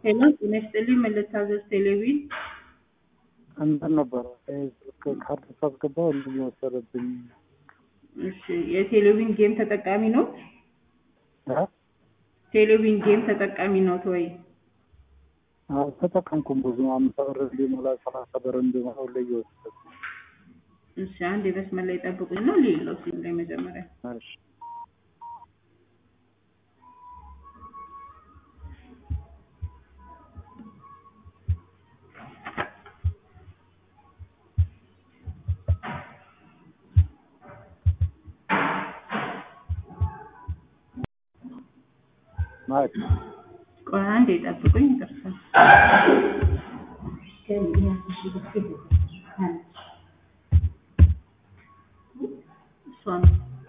ሄሎ ጤና ይስጥልኝ ምን ልታዘዝ ቴሌቪዥን እንትን ነበረ ካርድ ሳስገባ እንትን የወሰደብኝ እሺ የቴሌቪዥን ጌም ተጠቃሚ ነው እ? ቴሌቪዥን ጌም ተጠቃሚ ነው ወይ አልተጠቀምኩም ብዙ አምሳ ብር እንዲሞላ ሰላሳ ብር እንዲሞላ ሁሌ እየወሰደ እሺ አንድ የመስመር ላይ ጠብቁኝ ነው ሌለው ሲም ላይ መጀመሪያ እሺ ማለት ቆይ አንድ የጠብቁኝ ይደርሳል እሷ ነው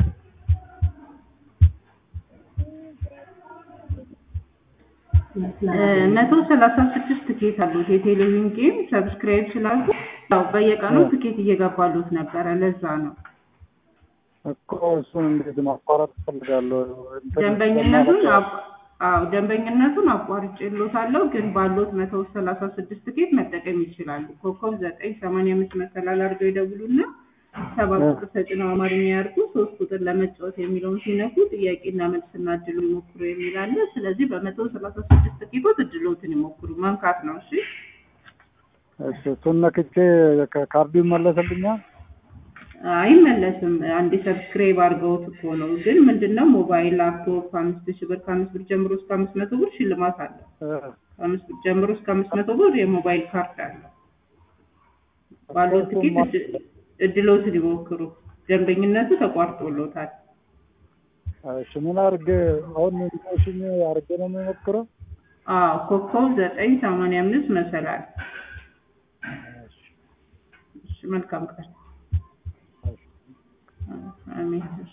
መቶ ሰላሳ ስድስት ትኬት አሉት የቴሌቪዥን ጌም ሰብስክራይብ ስላሉ ያው በየቀኑ ትኬት እየገባሉት ነበረ ለዛ ነው እኮ እሱን እንዴት ማቋረጥ እፈልጋለሁ እንትን ደንበኝነቱን ለማለት አቋ- አዎ ደንበኝነቱን አቋርጬልዎታለሁ ግን ባሎት መቶ ሰላሳ ስድስት ትኬት መጠቀም ይችላሉ ኮከብ ዘጠኝ ሰማንያ አምስት መሰላል አድርገው ይደውሉና ሰባት ቁጥር ተጭነው አማርኛ ያርጉ ሶስት ቁጥር ለመጫወት የሚለውን ሲነኩ ጥያቄና መልስና እድሉ ይሞክሩ የሚል አለ ስለዚህ በመቶ ሰላሳ ስድስት ትኬቶች እድሎትን ይሞክሩ መንካት ነው እሺ እሺ እሱን ነክቼ ከካርዱ ይመለስልኛል አይመለስም አንዴ ሰብስክራይብ አድርገውት እኮ ነው ግን ምንድነው ሞባይል ላፕቶፕ አምስት ሺህ ብር ከአምስት ብር ጀምሮ እስከ አምስት መቶ ብር ሽልማት አለ እ፣ ከአምስት ብር ጀምሮ እስከ አምስት መቶ ብር የሞባይል ካርድ አለ ባለው ትኬት እድ- እድሎትን ይሞክሩ ደንበኝነቱ ተቋርጦሎታል እሺ ምን አድርጌ አሁን ኢንፎርሜሽን አድርጌ ነው የሚሞክረው አዎ ኮከብ ዘጠኝ ሰማንያ አምስት መሰላል እሺ መልካም ቀን አሜን